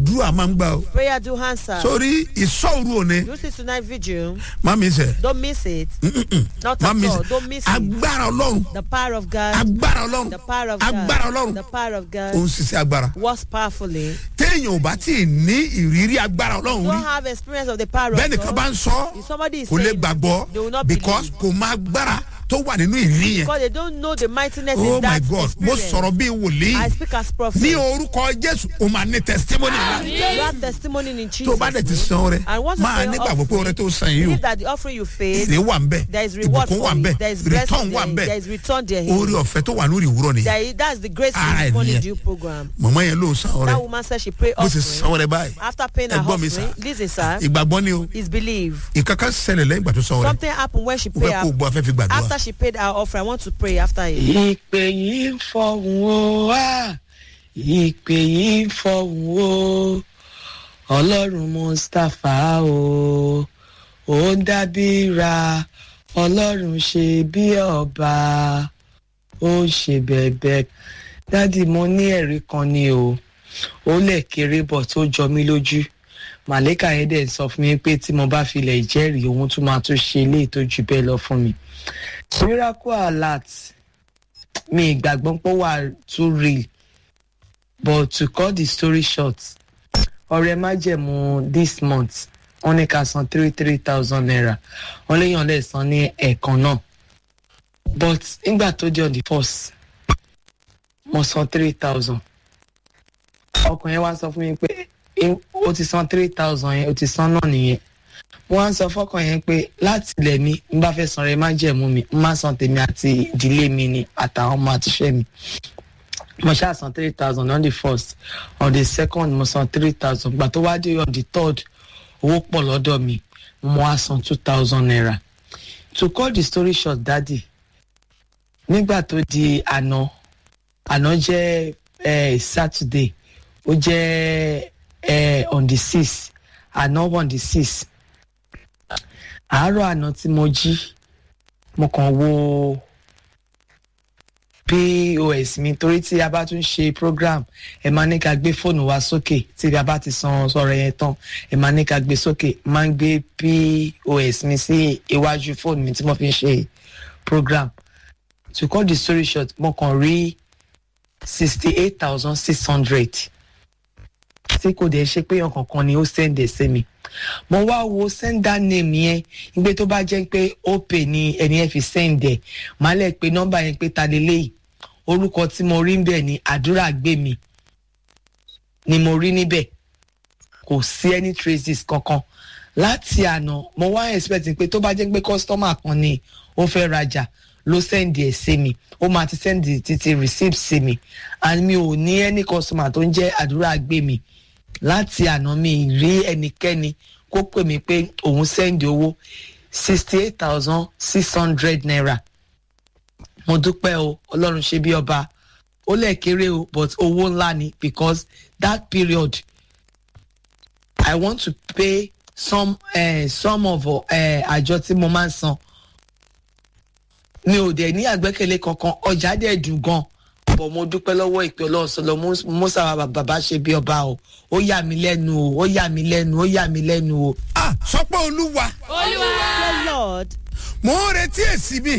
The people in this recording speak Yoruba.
àdúrà máa ń gbà o Prayer do answer. sórí ìsọ̀rù òní Use it tonight vigil. má mi sẹ̀ Don't miss it. Not má at mi all. sẹ̀ Don't miss it. agbára ọlọ́run The power of God. agbára ọlọ́run The power of God. agbára ọlọ́run The power of ó ń God ṣiṣẹ́ agbára works powerfully. téèyàn ò bá tí ì ní ìrírí agbára ọlọ́run Don't rí have experience of the power bẹ́ẹ̀ of nìkan bá God. ń sọ If somebody is kò lè saying gbàgbọ́ they will not because believe. kò má agbára tó wà nínú ìrírí yẹn because they don't know the mightiness oh in my that god mo experience. sọ̀rọ̀ bíi wòlíì I speak as prophet. ní orúkọ jésù o máa ní testimony ńlá You have testimony in Jesus. tó o bá dẹ̀ ti san ọrẹ And once you máa pay your nígbàgbọ́ pé ọrẹ tó san yìí o Believe that the offering you paid, èrè wà ń bẹ̀ there is reward ìbùkún wà for ń it. bẹ̀ There is return blessing wà ń there. bẹ̀ There is return there. orí ọ̀fẹ́ tó wà lórí ìwúrọ̀ nìyẹn There is, that's the grace Ara in money nìyẹn. due program. mọ̀mọ́ yẹn ló san ọrẹ That woman said she pray bó ti san offering. ọrẹ báyìí After paying her Ẹ gbọ́ mi offering, sà. listen sir, ìgbàgbọ́ ni o is believe. ìkankan ṣẹlẹ̀ lẹ́yìn ìgbà tó san ọrẹ Something happened when she o paid fẹ́ kó o her. gbọ́ afẹ́ fi gbàdúrà After she paid her offering, I want to pray after it. ìpè yìí ń fọhùn o wá ìpè yìí ń fọhùn o ọlọ́run mustapha o ó ń dábìra ọlọ́run ṣe bí ọba ó ń ṣe bẹ̀bẹ̀ dádì mo ní ẹ̀rí kan ni o ó lè kéré bọ̀ tó jọ mí lójú màlẹ́kà yẹn dẹ̀ sọ fún mi pé tí mo bá filẹ̀ ìjẹ́rìí òun tún máa tún ṣe eléyìí tó jù bẹ́ẹ̀ lọ fún mi miracle alert mi ìgbàgbọ́ pé ó wà too real but to cut the story short ọrẹ májẹ̀mú this month wọ́n ní ká san three three thousand naira wọ́n léèyàn lè san ní ẹ̀ẹ̀kan náà but nígbà tó di on the first mo san three thousand ọkùnrin yẹn wá sọ fún mi pé "Em, o ti san three thousand yẹn o ti san náà nìyẹn wọ́n á sọ fọ́kàn yẹn pé láti ilẹ̀ mi n bá fẹ́ san rẹ̀ má jẹ̀mú mi n má san tèmi àti ìdílé mi ni àtàwọn ọmọ àtiṣẹ́ mi mo ṣáà san three thousand on the first on the second mo san three thousand gbà tó wá dé on the third owó pọ̀ lọ́dọ̀ mi mo wá san two thousand naira to cut the story short daddy nígbà tó di àná àná jẹ́ eh, saturday ó jẹ́ eh, on the six àná on the six àárọ̀ àná tí mo jí mo kàn wo pos mi torí tí a bá tún ṣe program ẹ máa ní ká gbé fóònù wa sókè tí a bá ti san sọ̀rọ̀ yẹn tán ẹ máa ní ká gbé sókè máa ń gbé pos mi sí iwájú fóònù mi tí mo fi ń ṣe program to cut the story short mo kàn rí sixty eight thousand six hundred tí kò dẹ̀ ṣe pé ọ̀kankan ni ó sẹ́ndẹ̀ sí mi mo wá wo sender name yẹn nígbà tó bá jẹ́ pé opay ni ẹni yẹn fi sẹ́ndẹ̀ màá lẹ̀ pé nọ́mbà yẹn pé ta lélẹ́yìí orúkọ tí mo rí níbẹ̀ ni àdúrà gbé mi ni mo rí níbẹ̀ kò sí any traces kankan láti àná mo wá expect pé tó bá jẹ́ pé customer kan ni ó fẹ́ rajà ló sẹ́ndì ẹ̀ sí mi ó máa ti sẹ́ndì títí receipt sí mi and mi ò ní any customer tó ń jẹ́ àdúrà gbé mi láti àná mi rí ẹnikẹ́ni kó pè mí pé òun sẹ́ndì owó sixty eight thousand six hundred naira mo dúpẹ́ o ọlọ́run ṣe bí ọba ó lẹ̀ kéré o but owó ńlá ni because that period i want to pay some uh, some of uh, àjọ tí mo máa ń san mi ò dẹ̀ ní àgbẹ́kẹ̀lé kankan ọjà dẹ̀ dùn gan bọ̀ mo dúpẹ́ lọ́wọ́ ìpè ọlọ́sọ lọ mọ́sá bàbá ṣe bí ọba o ó yà mí lẹ́nu o ó yà mí lẹ́nu ó yà mí lẹ́nu o. ah sọ pé olúwa Say, Lord, mò ń retí èsì mi